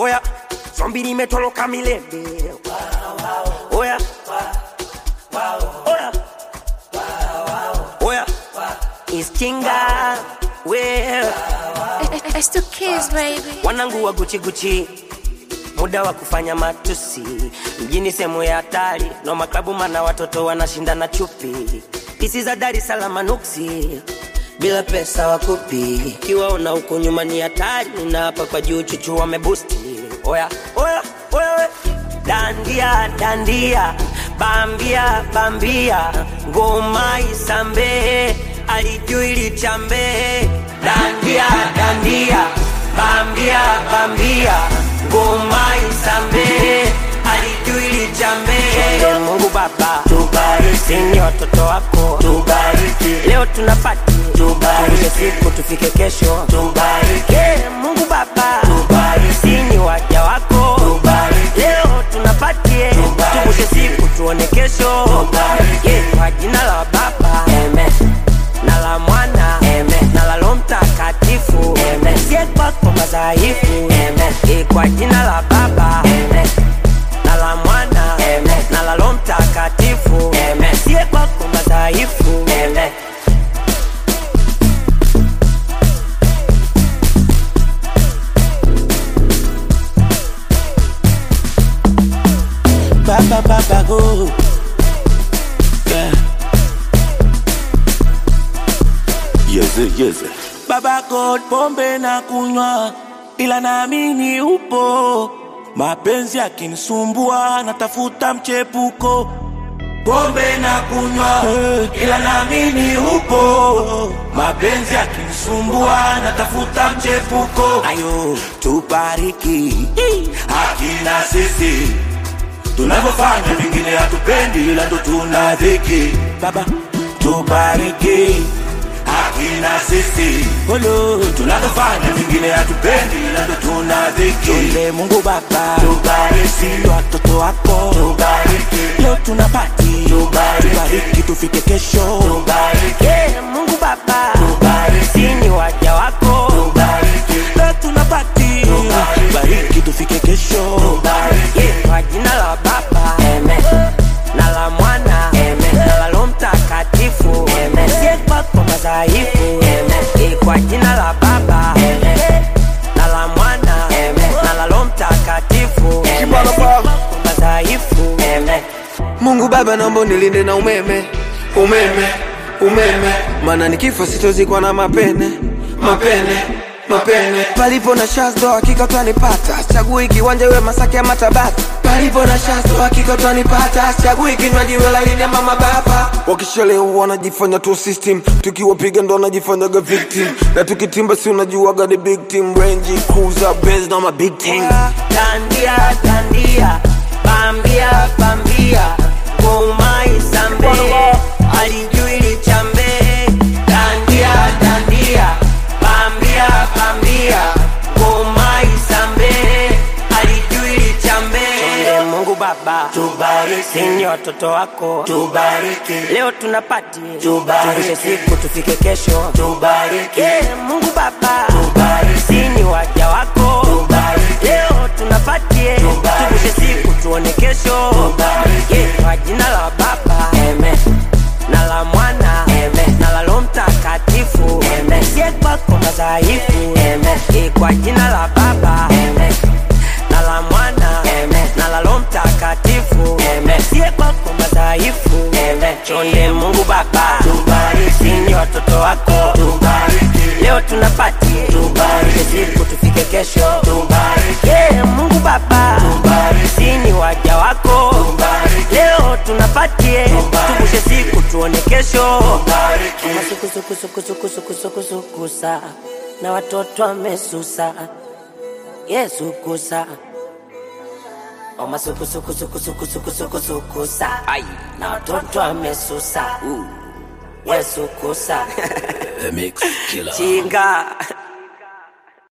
oya zombi limetoroka milele oya oya oya iskinga well It's the kids, baby. wanangu wa guchi guchi muda wa kufanya matusi mjini sehemu ya hatari no maklabu mana watoto wanashindana chupi pisi za Dar es Salaam nuksi bila pesa wakupi kiwaona huko nyuma ni hatari na hapa kwa juu chuchu wamebusti oya oya oya oya. dandia dandia bambia bambia ngoma isambe alijui lichambe dandia dandia bambia bambia ngoma isambe alijui lichambe Mungu Baba tubariki, ni watoto wako tubariki, leo tunapati tubariki, siku tufike kesho tubariki, Mungu Baba tubariki, ni waja wako tubariki, leo tunapatie tuvushe siku tuone kesho tubariki, kwa jina la Baba amen na la mwana Amen. na la Roho Mtakatifu Amen. sie kwako madhaifu Amen. Eh, kwa jina la Baba Amen. na la mwana Amen. na la Roho Mtakatifu Amen. sie kwako madhaifu Amen. Baba Baba go. Yeah. Yeze, yeze. Baba God, pombe na kunywa, ila naamini upo. Mapenzi yakinisumbua, natafuta mchepuko. Pombe na kunywa, ila naamini upo. Mapenzi yakinisumbua, natafuta mchepuko. Ayo, tubariki hakina sisi tunavyofanya vingine hatupendi, ila ndo tuna dhiki. Baba, tubariki hakina sisi Olo, tunavyofanya vingine hatupendi, ila ndo tuna dhiki. Tule Mungu Baba, tubariki watoto wako, tubariki leo tunapati, tubariki, tubariki tufike kesho, tubariki Yeah, Mungu Baba tubariki ni waja wako tubariki leo tunapati, tubariki tufike kesho, tubariki Yeah, kwa jina la Baba Amen. na la mwana Amen. na la Roho Mtakatifu Amen. sie kwako madhaifu Amen. Eh, kwa jina la Baba Amen. na la mwana Amen. na la Roho Mtakatifu Amen. Sie kwako madhaifu Amen. Mungu Baba, naomba nilinde na umeme, umeme, umeme, maana nikifa sitozikwa na mapene, mapene, mapene. Palipo na shazdo hakika utanipata, chagui kiwanja iwe Masaki ama Tabata. Palipo na shazdo hakika utanipata, chagui kinywaji iwe laini ama mabapa. Wakishalewa wanajifanya tu system, tukiwapiga ndo wanajifanyaga victim, na tukitimba si unajuaga the big team, Range Cruiser, Benz na ma big team. Dandia, dandia, bambia, bambia, ngoma isambe, alijui lichambe. Dandia, dandia, bambia, bambia, ngoma isambe, alijui lichambe. Chonde Mungu Baba, tubariki, ni watoto wako, tubariki, leo tunapati, tubariki, siku tufike kesho, tubariki, Mungu Baba, tubariki, ni waja wako, tubariki, leo tunapatie, tuvushe siku tuone kesho, tubariki, kwa jina la Baba, amen na la mwana Amen. na la Roho Mtakatifu Amen. sie kwako madhaifu Amen. Eh, kwa jina la Baba Amen. na la mwana Amen. na la Roho Mtakatifu Amen. sie kwako madhaifu Amen. chonde Mungu Baba tubariki, ni watoto wako tubariki, leo tunapati tubariki, siku tufike kesho tubariki, yeah, Mungu Baba tubariki, ni waja wako tubariki, leo tunapatie tuvushe siku tuone kesho masukusukusukusukusukusukusa na watoto wamesusa Yesu kusa omasukusukusukusukusukusukusa na watoto wamesusa Yesu kusa The Mix Killer. chinga